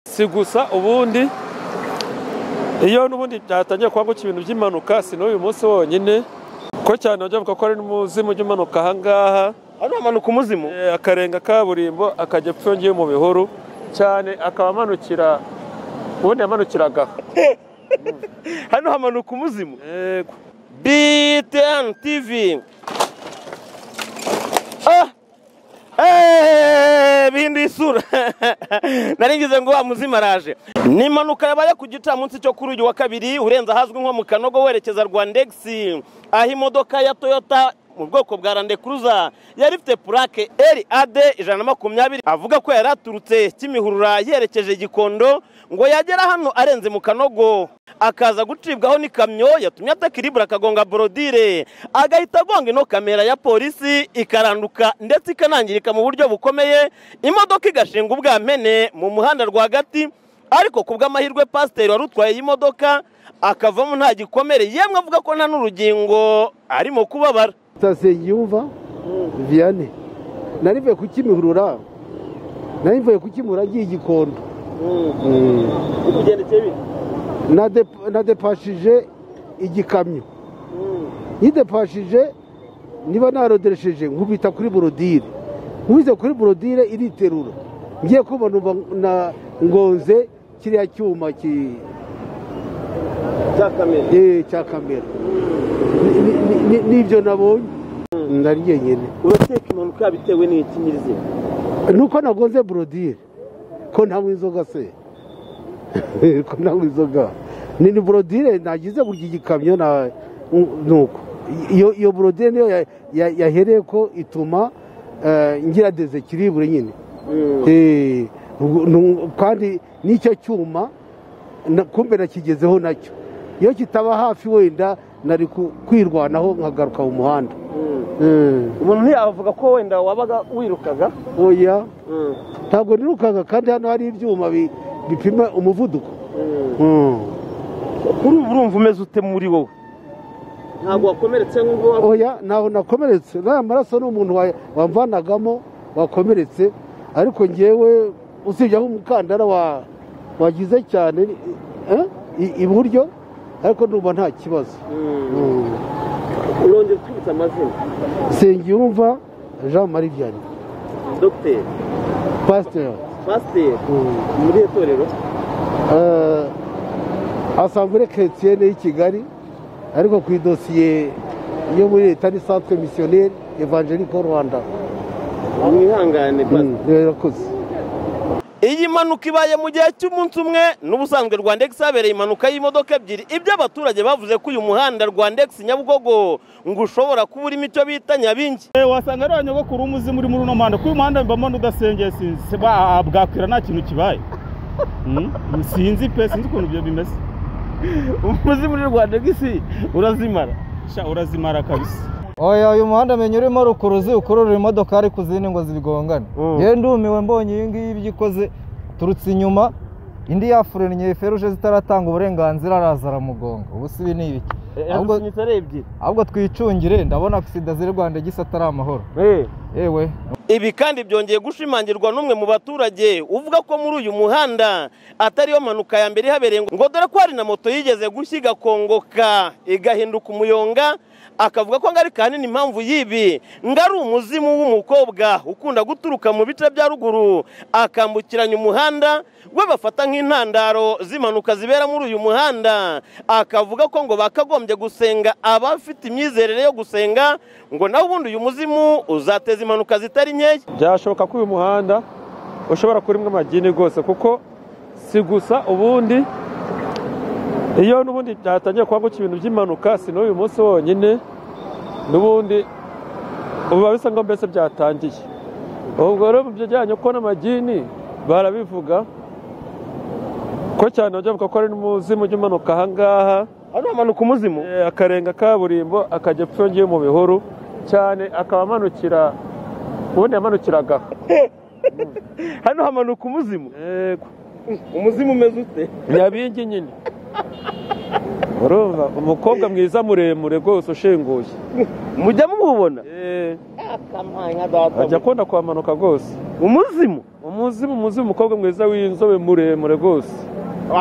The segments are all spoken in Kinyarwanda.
si gusa ubundi iyo n'ubundi byatangiye kuba gutya ibintu by'impanuka si n'uyu munsi wonyine ko cyane bajya bavuga ko ari n'umuzimu ujya umanuka aha ngaha hano hamanuka umuzimu eh, akarenga kaburimbo akajya apfa yongeye mu bihuru cyane akaba amanukira ubundi yamanukiraga aha. hano hamanuka umuzimu Yego. BTN TV. Ah! Eh, bihinduye isura nari ngize ngo wa muzima araje ni impanuka yabaye ku gicamunsi cyo kuri uyu wa kabiri urenze ahazwi nko mu kanogo werekeza rwandex aho imodoka ya toyota mu bwoko bwa rande kuruza yari ifite purake rad ijana na makumyabiri avuga ko yari aturutse kimihurura yerekeje gikondo ngo yagera hano arenze mu kanogo akaza gucibwaho n'ikamyo yatumye atakiribura akagonga borodire agahita agonga ino kamera ya polisi ikaranduka ndetse ikanangirika mu buryo bukomeye imodoka igashinga ubwamene mu muhanda rwagati ariko ku bw'amahirwe pasiteri wari utwaye iyi modoka akavamo nta gikomere yemwe avuga ko nta n'urugingo arimo kubabara sitasiyo yumva viyane nari mvuye kukimihurura nari mvuye kukimura agiye igikondo Nade- nadepashije igikamyo yidepashije niba naroderesheje nkubita kuri borodire nkubise kuri borodire iriterura ngiye kubona uba na ngonze kiriya cyuma ki Eh, cya kamera Ni- ni- ni- ni- nibyo nabonye ndari jyenyine urateka impanuka bitewe n'iki nyirizina nuko nagonze borodire ko ntanywa inzoga se ko ntanywa inzoga ni ni borodire nagize gutya igikamyo na nuko iyo iyo borodire niyo ya- ya- yahereye ko ituma eh, ngira deze kiribure nyine Eh, ubwo- nu- kandi n'icyo cyuma na- kumbe nakigezeho nacyo iyo kitaba hafi wenda nari ku- kwirwanaho nkagaruka mu muhanda Eh, umuntu ntiyavuga ko wenda wabaga wirukaga oya ntabwo nirukanka kandi hano hari ibyuma bi- bipima umuvuduko Mm. kuri ubu urumva umeze ute muri wowe ntabwo wakomeretse nk'ubwo oya ntaho nakomeretse n'aya maraso ni umuntu wa- wamvanagamo wakomeretse ariko ngewe usibye aho umukandara wa- wagize cyane eh, i- iburyo ariko numva nta kibazo Mm. urongera utwibutsa amazina nsengiyumva jean marie vianney dogiteri pasiteri pasiteri Mm. muri itorero Eh, asambure keretiyene y'i kigali ariko ku idosiye yo muri leta n'isanzwe misiyoneri evangeliko rwanda mwihangane Mm, rirakoze iyi mpanuka ibaye mu gihe cy'umunsi umwe n'ubusanzwe rwandex habereye impanuka y'imodoka ebyiri ibyo abaturage bavuze ko uyu muhanda rwandex nyabugogo ngo ushobora kuba urimo icyo bita nyabingi Eh, wasanga ari abanyogokuru umuzimu uri muri uno muhanda kuko uyu muhanda mbamo n'udasengeye sinzi ba- bwakwira nta kintu kibaye Mm, sinzi pe sinzi ukuntu ibyo bimeze umuzimu muri rwandex urazimara sha urazimara kabisa oya uyu muhanda menya urimo rukuruzi ukurura imodoka ariko izindi ngo zibigongane Mm. yewe ndumiwe mbonye iyi ngiyi ibyo ikoze turutse inyuma indi yafurennye feruje zitaratanga uburenganzira araza aramugonga ubu si ibi ni ibiki ahubwo, arebye ahubwo twicungire ndabona sida ziri rwanda igisa atari amahoro yewe ibi kandi byongeye gushimangirwa n'umwe mu baturage uvuga ko muri uyu muhanda atariyo mpanuka ya mbere ihabereye ngo dore ko hari na moto yigeze gushya igakongoka igahinduka umuyonga akavuga ko ngari kanini impamvu y'ibi ngo ari umuzimu w'umukobwa ukunda guturuka mu bice bya ruguru akambukiranya umuhanda we bafata nk'intandaro z'impanuka zibera muri uyu muhanda akavuga ko ngo bakagombye gusenga abafite imyizerere yo gusenga ngo nawe ubundi uyu muzimu uzateza impanuka zitari nkeya byashoboka ko uyu muhanda ushobora kurimo amagini rwose kuko si gusa ubundi iyo n'ubundi byatangiye kuba gutya ibintu by'impanuka si n'uyu munsi wonyine n'ubundi biba bisa ngo mbese byatangiye ubwo rero mu bijyanye ko n'amagini barabivuga ko cyane bajya bavuga ko ari n'umuzimu ujya umanuka aha ngaha hano hamanuka umuzimu Eh, akarenga kaburimbo akajya apfa yongeye mu bihuru cyane akaba amanukira ubundi yamanukiraga aha. hano hamanuka umuzimu Yego. umuzimu umeze ute nyabingi nyine urumva umukobwa mwiza muremure rwose ushinguye mujya mububona Eh, akamwanya data ajya akunda kuhamanuka rwose umuzimu umuzimu muzimu umukobwa mwiza w'inzobe muremure rwose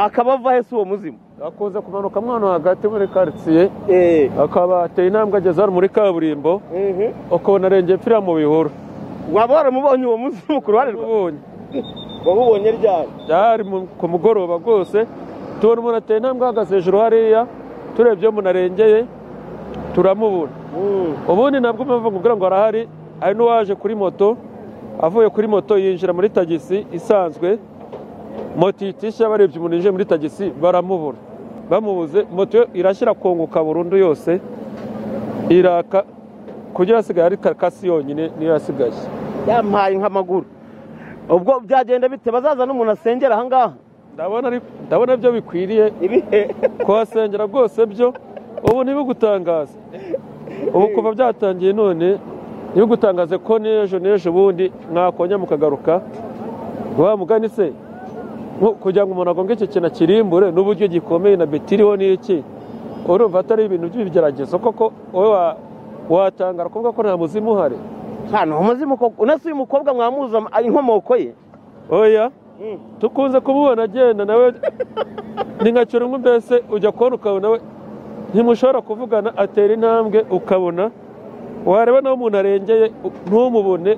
akaba avahe si uwo muzimu akunze kumanuka mwana hagati muri karitsiye eee akaba ateye intambwe ageze hano muri kaburimbo ukabona arengeye mpfira mu bihuru waba waramubonye uwo muzimu ku ruhande rwawe ubonye wamubonye ryari byari mu- ku mugoroba rwose tubona umuntu ateye intambwe ahagaze hejuru hariya turebye iyo umuntu arengeye turamubona ubundi nabwo mpamvu kugira ngo arahari hari n'uwaje kuri moto avuye kuri moto yinjira muri tagisi isanzwe moto itisha barebye umuntu yinjiye muri tagisi baramubura bamubuze moto yo irashyira kunguka burundu yose iraka kugira asigaye ari karikasi yonyine niyo yasigaye yampaye nk'amaguru ubwo byagenda bite bazaza n'umuntu asengera aha ngaha ndabona ari- ndabona byo bikwiriye ibihe kuhasengera rwose byo ubu ntibigutangaze ubu kuva byatangiye none ntibigutangaze ko n'ejo n'ejo ubundi mwakongera mukagaruka wa mugani se nko- kugira ngo umuntu agonge iki kintu akirimbure n'uburyo gikomeye na betiriho n'iki urumva atari ibintu by'ibigeragezo koko wowe wa- watangara kuvuga ko nta muzimu uhari hano umuzimu koko unese uyu mukobwa mwamuzi ama- inkomoko ye oya tukunze kumubona agenda nawe ni nka cyurumwe mbese ujya kubona ukabona we ntimushobora kuvugana atera intambwe ukabona wareba nawe umuntu arengeye u- ntumubone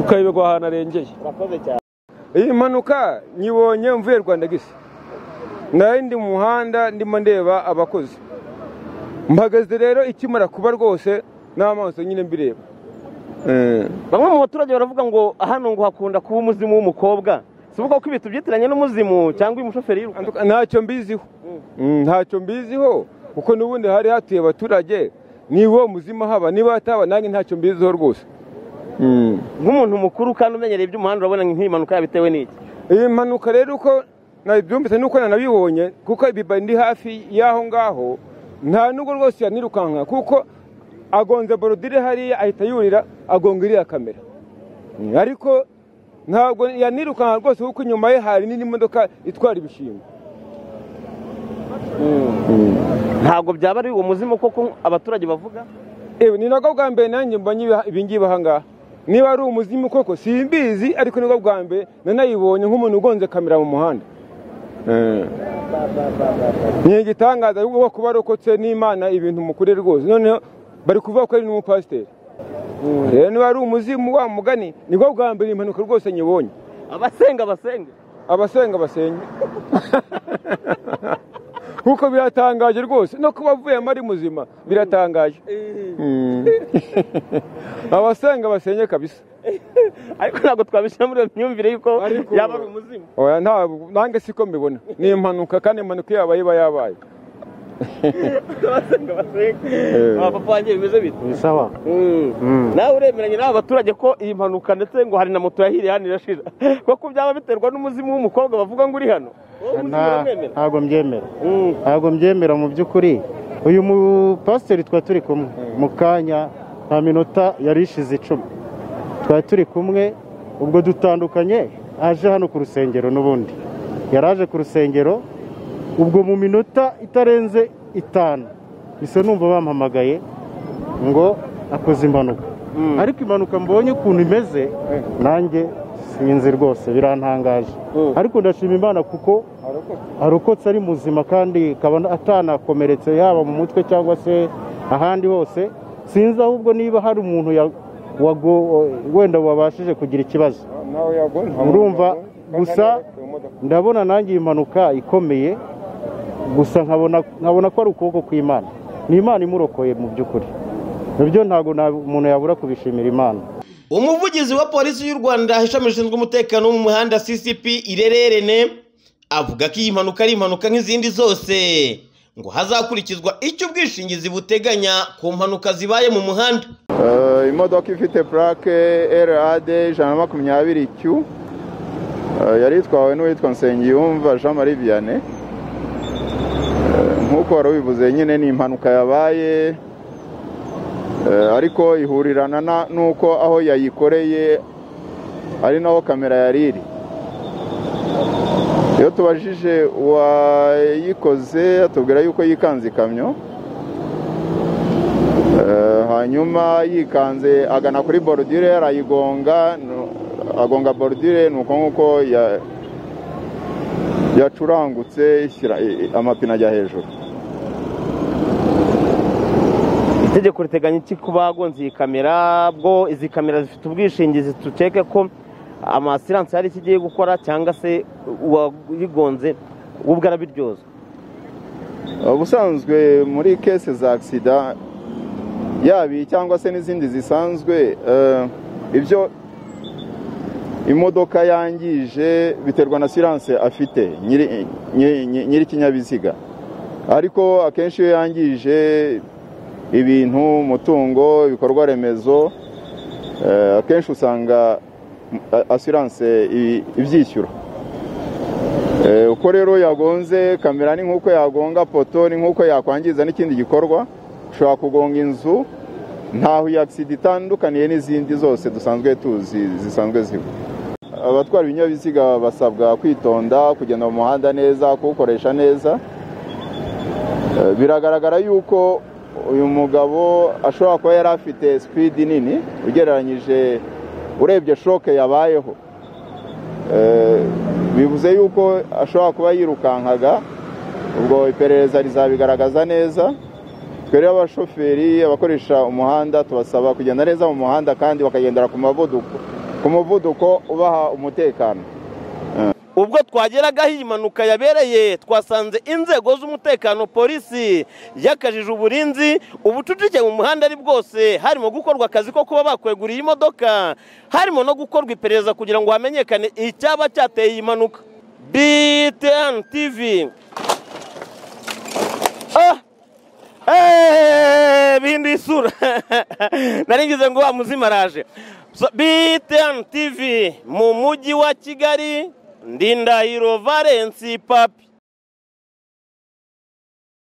ukayoberwa ahantu arengeye urakoze cyane iyi mpanuka nyibonye mvuye rwanda gisi nari ndi mu muhanda ndimo ndeba abakozi mpagaze rero ikimara kuba rwose n'amaso nyine mbireba Eh, bamwe mu baturage baravuga ngo hano ngo hakunda kuba umuzimu w'umukobwa si ukuvuga ko ibintu byitiranye n'umuzimu cyangwa uyu mushoferi yiruka anduka- ntacyo mbiziho Mm, ntacyo mbiziho kuko n'ubundi hari hatuye abaturage niba uwo muzima haba niba hataba nanjye ntacyo mbiziho rwose Mm. nk'umuntu mukuru kandi umenyereye iby'umuhanda urabona nk'iyi mpanuka yabitewe n'iki iyi mpanuka rero uko nabyumvise nuko nanabibonye kuko ibiba ndi hafi y'aho ngaho nta nubwo rwose yanirukanka kuko agonze borodire hariya ahita yurira agonga iriya kamera Mm, ariko ntabwo yanirukanka rwose kuko inyuma ye hari n'indi modoka itwara ibishingwe ntabwo byaba ari uwo muzimu koko abaturage bavuga Ewe, ni nabwo bwa mbere nanjye mbonye ibi- ibingibi aha ngaha niba ari umuzimu koko simbizi ariko nibwo bwa mbere nanayibonye nk'umuntu ugonze kamera mu muhanda Eh. ni igitangaza ahubwo kuba barokotse n'imana ibintu mukore rwose noneho bari kuvuga ko ari n'umupasiteri rero niba ari umuzimu wa mugani nibwo bwa mbere iyi mpanuka rwose nyibonye abasenga basenga abasenga basenye kuko biratangaje rwose no kuba avuyemo ari muzima biratangaje Mm. abasenga basenye kabisa ariko ntabwo twabishyira muri iyo myumvire y'uko Ariko- yaba ari umuzimu oya ntabwo nange siko mbibona ni impanuka kandi impanuka yabaye iba yabaye abasenga basenga abapapa wanjye bimeze bite ni sawa nawe uremeranya n'aba baturage ko iyi mpanuka ndetse ngo hari na moto yahiriye hano irashira kuko byaba biterwa n'umuzimu w'umukobwa bavuga ngo uri hano wowe umuzimu Nta- uramwemera ntabwo mbyemera Mm. ntabwo mbyemera mu by'ukuri uyu mupasiteri twari turi kumwe mu kanya nta minota yari ishize icumi twari turi kumwe ubwo dutandukanye aje hano ku rusengero n'ubundi yari aje ku rusengero ubwo mu minota itarenze itanu bisa numva bampamagaye ngo akoze impanuka ariko impanuka mbonye ukuntu imeze nanjye sinzi rwose birantangaje ariko ndashima imana kuko arokotse ari muzima kandi akaba atanakomeretse yaba mu mutwe cyangwa se ahandi hose sinzi ahubwo niba hari umuntu ya- wago- wenda wabashije kugira ikibazo urumva gusa ndabona nanjye iyi mpanuka ikomeye gusa nkabona nkabona ko ari ukuboko kw'imana ni imana imurokoye mu by'ukuri nabyo ntabwo na- umuntu yabura kubishimira imana umuvugizi wa polisi y'u rwanda ishami rishinzwe umutekano wo mu muhanda ccp irererene avuga ko iyi mpanuka ari impanuka nk'izindi zose ngo hazakurikizwa icyo ubwishingizi buteganya ku mpanuka zibaye mu muhanda Eh, imodoka ifite purake rad ijana na makumyabiri q Eh, yari itwawe n'uwitwa nsengiyumva jean marie vianney Eh, nk'uko wari ubivuze nyine ni impanuka yabaye Eh, ariko ihurirana na- n'uko aho yayikoreye ari naho kamera yari iri iyo tubajije uwayikoze atubwira yuko yikanze ikamyo Eh, hanyuma yikanze agana kuri borudire arayigonga no- agonga borudire ni uko nguko ya- yacurangutse ishyira i- i- amapine ajya hejuru itegeko riteganya iki ku bagonze iyi kamera bwo izi kamera zifite ubwishingizi duceke ko amasiranse hari icyo igiye gukora cyangwa se uwayigonze we ubwe arabiryozwa ubusanzwe muri kese za agisida yaba iyi cyangwa se n'izindi zisanzwe eh, ibyo imodoka yangije biterwa na siranse afite nyiri- nyiri nyiri ikinyabiziga ariko akenshi iyo yangije ibintu umutungo ibikorwa remezo eh, akenshi usanga mm, asiranse i- ibyishyura Eh, uko rero yagonze kamera ni nk'uko yagonga poto ni nk'uko yakwangiza n'ikindi gikorwa ushobora kugonga inzu ntaho iyi agisida itandukaniye n'izindi zose dusanzwe tuzi zisanzwe ziba abatwara ibinyabiziga basabwa kwitonda kugenda mu muhanda neza kuwukoresha neza Eh, biragaragara yuko uyu mugabo ashobora kuba yari afite sipidi nini ugereranyije urebye shoke yabayeho Eh, bivuze yuko ashobora kuba yirukankaga ubwo iperereza rizabigaragaza neza twe rero abashoferi abakoresha umuhanda tubasaba kugenda neza mu muhanda kandi bakagendera ku muvuduko ku muvuduko ubaha umutekano ubwo twageragaho iyi mpanuka yabereye twasanze inzego z'umutekano polisi yakajije uburinzi ubucucike mu muhanda ari bwose harimo gukorwa akazi ko kuba bakweguriye imodoka harimo no gukorwa iperereza kugira ngo hamenyekane icyaba cyateye iyi mpanuka btn tv ah! Eh, bihinduye isura naringize ngo wa muzima araje So, btn tv mu mujyi wa kigali ndindahiro valensi papi